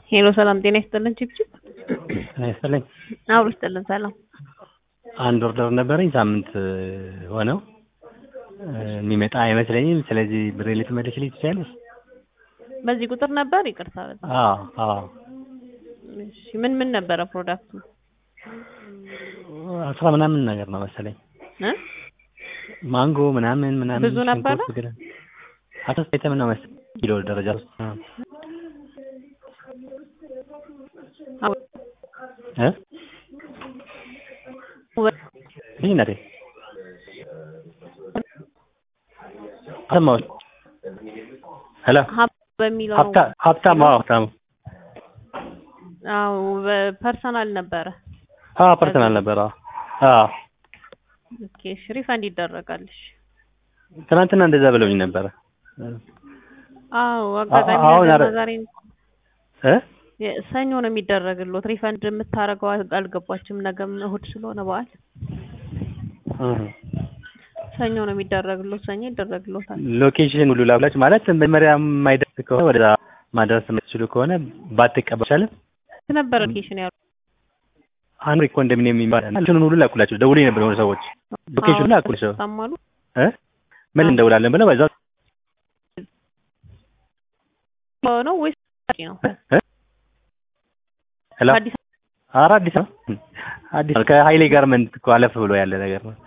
ሄሎ ሰላም ጤና ይስጥልን ችግችግ ጤና ይስጥልኝ። አብሮ ይስጥልን ሰላም አንድ ኦርደር ነበረኝ ሳምንት ሆነው የሚመጣ አይመስለኝም። ስለዚህ ብሬ ልትመልሽልኝ ትችያለሽ? በዚህ ቁጥር ነበር ይቅርታ በጣም አዎ አዎ እሺ ምን ምን ነበረ ፕሮዳክቱ አስራ ምናምን ነገር ነው መሰለኝ እ ማንጎ ምናምን ምናምን ብዙ ነበረ? ሽንኩርት ግን አቶ አይተም ነው መሰለኝ ኪሎ ደረጃ ውስጥ አዎ እ ይህ እናቴ ሰማሁሽ። ሄሎ ሀብ በሚለው ሀብታ ሀብታም አዎ ሀብታም አዎ በፐርሰናል ነበረ አዎ ፐርሰናል ነበር። አዎ አዎ ኦኬ እሺ ሪፈንድ ይደረጋል እሺ ትናንትና እንደዛ ብለውኝ ነበረ። አዎ አጋጣሚ አሁን ነገ አረ- ዛሬ እ የ- ሰኞ ነው የሚደረግሎት ሪፈንድ የምታረገው አል- አልገባችም ነገም እሁድ ስለሆነ በዓል እህ ሰኞ ነው የሚደረግሎት ሰኞ ይደረግሎታል ሎኬሽን ሁሉ ላኩላችሁ ማለት መጀመሪያ የማይደርስ ከሆነ ወደዛ ማድረስ የምትችሉ ከሆነ ባትቀበል ይቻላል። ነበር ሎኬሽን ያሉ አንድ ኮንዶሚኒየም የሚባል ሎኬሽኑን ሁሉ ላኩላቸው። ደውሎኝ ነበር የሆኑ ሰዎች ሎኬሽኑን ላኩላቸው ታማሉ እ ምን እንደውላለን ብለው በዛው ነው ወይስ ነው እ ሄሎ አዲስ ኧረ አዲስ ነው አዲስ ነው። ከሀይሌ ጋርመንት እኮ አለፍ ብሎ ያለ ነገር ነው።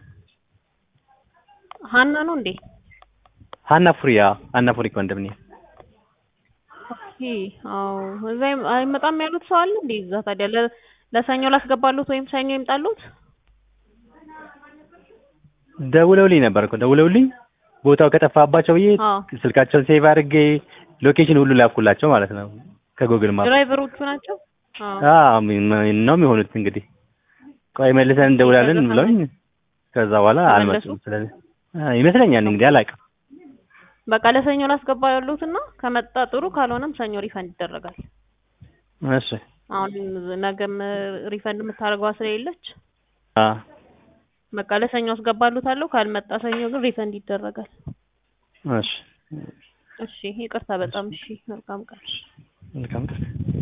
ሀና ነው እንዴ ሀና ፉሪ አዎ ሀና ፉሪ ኮንዶሚኒየም ኦኬ አዎ እዛ አይም- አይመጣም ያሉት ሰው አለ እንዴ እዛ ታዲያ ለ- ለሰኞ ላስገባሉት ወይም ሰኞ ይምጣሉት ደውለውልኝ ነበር እኮ ደውለውልኝ ቦታው ከጠፋባቸው ብዬ አዎ ስልካቸውን ሴቭ አድርጌ ሎኬሽን ሁሉ ላኩላቸው ማለት ነው ከጉግል ማፕ ድራይቨሮቹ ናቸው አዎ አዎ ምን- ነው የሚሆኑት እንግዲህ ቆይ መልሰን እንደውላለን ብለውኝ ከዛ በኋላ ተመለሱ? አልመጡም። ስለዚህ አ- ይመስለኛል እንግዲህ አላውቅም። በቃ ለሰኞ ላስገባ ያሉትና ከመጣ ጥሩ ካልሆነም ሰኞ ሪፈንድ ይደረጋል እሺ አሁን ነገም ሪፈንድ የምታደርገዋ ስለሌለች አ በቃ ለሰኞ አስገባሉታለሁ ካልመጣ ሰኞ ግን ሪፈንድ ይደረጋል እሺ እሺ ይቅርታ በጣም እሺ መልካም ቀን መልካም ቀን